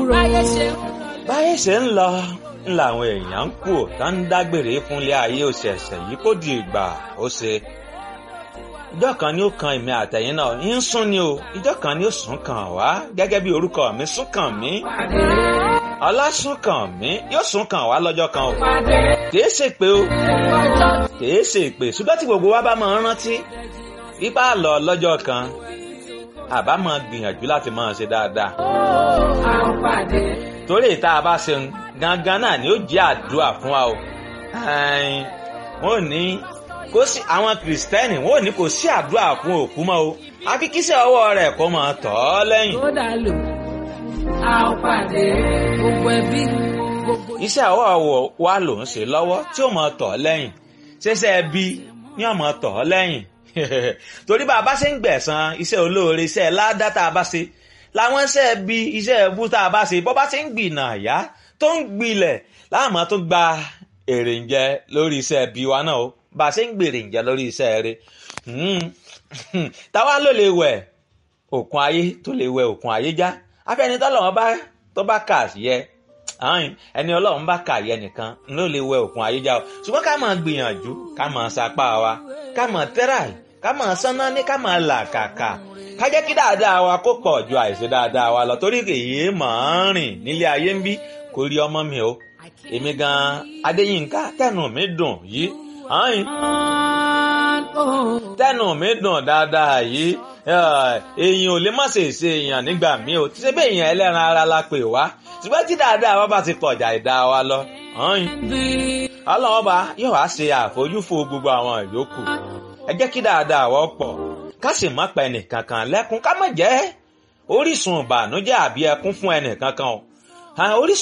dúró. báyé ṣe ń báyé ṣe ń lọ ń làwọn èèyàn ń kú tá ń dágbére fúnlé ayé òṣèṣẹ̀ yìí kó di ìgbà ó ṣe ìjọ kan ni ó kan èmi àtẹ̀yìn náà ń sún ni o ìjọ kan ni ó sún kàn wá gẹ́gẹ́ bí orúkọ mi sún kàn mí ọlásùn kàn mí yóò sún kàn wá lọ́jọ́ kan o kìí ṣe pé o kìí ṣe pé ṣùgbọ́n tí gbogbo wa bá máa ń rántí ipá lọ lọ́jọ́ kan àbá máa gbìyànjú láti máa ṣe dáadáa a ó pàdé. torí ìta bá ṣe ń gangan náà ni ó jẹ́ àdúrà fún wa o Ẹ̀n, wọ́n ní kò sí àwọn kìrìsìtẹ́nì wọ́n ní kò sí àdúrà fún òkú mọ́ o àfi kíṣẹ́ ọwọ́ rẹ̀ kó máa tọ̀ ọ́ lẹ́yìn tó dà lò a ó pàdé gbogbo ẹbí gbogbo iṣẹ́ ọwọ́ wa ló ń ṣe lọ́wọ́ tí ó máa tọ̀ ọ́ lẹ́yìn ṣẹṣẹ́ ẹbí ni ó máa tọ̀ ọ́ lẹ́yìn torí bá a bá ṣe ń gbẹ̀san iṣẹ́ olóore iṣẹ́ ládá tá a bá ṣe làwọn iṣẹ́ ẹbí iṣẹ́ ẹbú tá a bá ṣe bọ́ bá ṣe ń gbìnà àyá tó ń gbilẹ̀ láàmú tó gba èrè ń jẹ lórí iṣẹ́ ẹbí wa náà o bá a ṣe ń gbèrè ń jẹ lórí iṣẹ́ rẹ táwa ló lè wẹ̀ òkun ayé tó lè wẹ̀ òkun ayé já afẹ́nitọ́lọ́wọ́n bá tó bá kà yẹ ààyìn ẹni ọlọ́run bá kà yẹ nìkan ló lè wẹ òkun ayé já o ṣùgbọ́n ká máa gbìyànjú ká máa sapá wa ká máa tẹ́ráì ká máa sánná ní ká máa là kàkà ká jẹ́ kí dáadáa wa kó pọ̀ ju àìṣe dáadáa wa lọ torí èyí máa ń rìn nílé ayé ń bí kò rí ọmọ mi o èmi gan adéyínká tẹnu mi dùn yìí ààyìn tẹnu mi dùn dáadáa yìí èèyàn ò lè má ṣe ṣe èèyàn nígbà míì o tí ṣe bẹ́ẹ̀ èèyàn ẹlẹ́ran ara la pè wá ṣùgbọ́n tí dáadáa wa bá ti pọ̀jà ìdá wa lọ. ọlọ́wọ́ bá yóò wá ṣe àfojúfò gbogbo àwọn ìyókù ẹ jẹ́ kí dáadáa wa pọ̀ ká sì má pa ẹnìkankan lẹ́kún ká má jẹ́ orísun ìbànújẹ́ àbí ẹkún fún ẹnìkankan o orísun.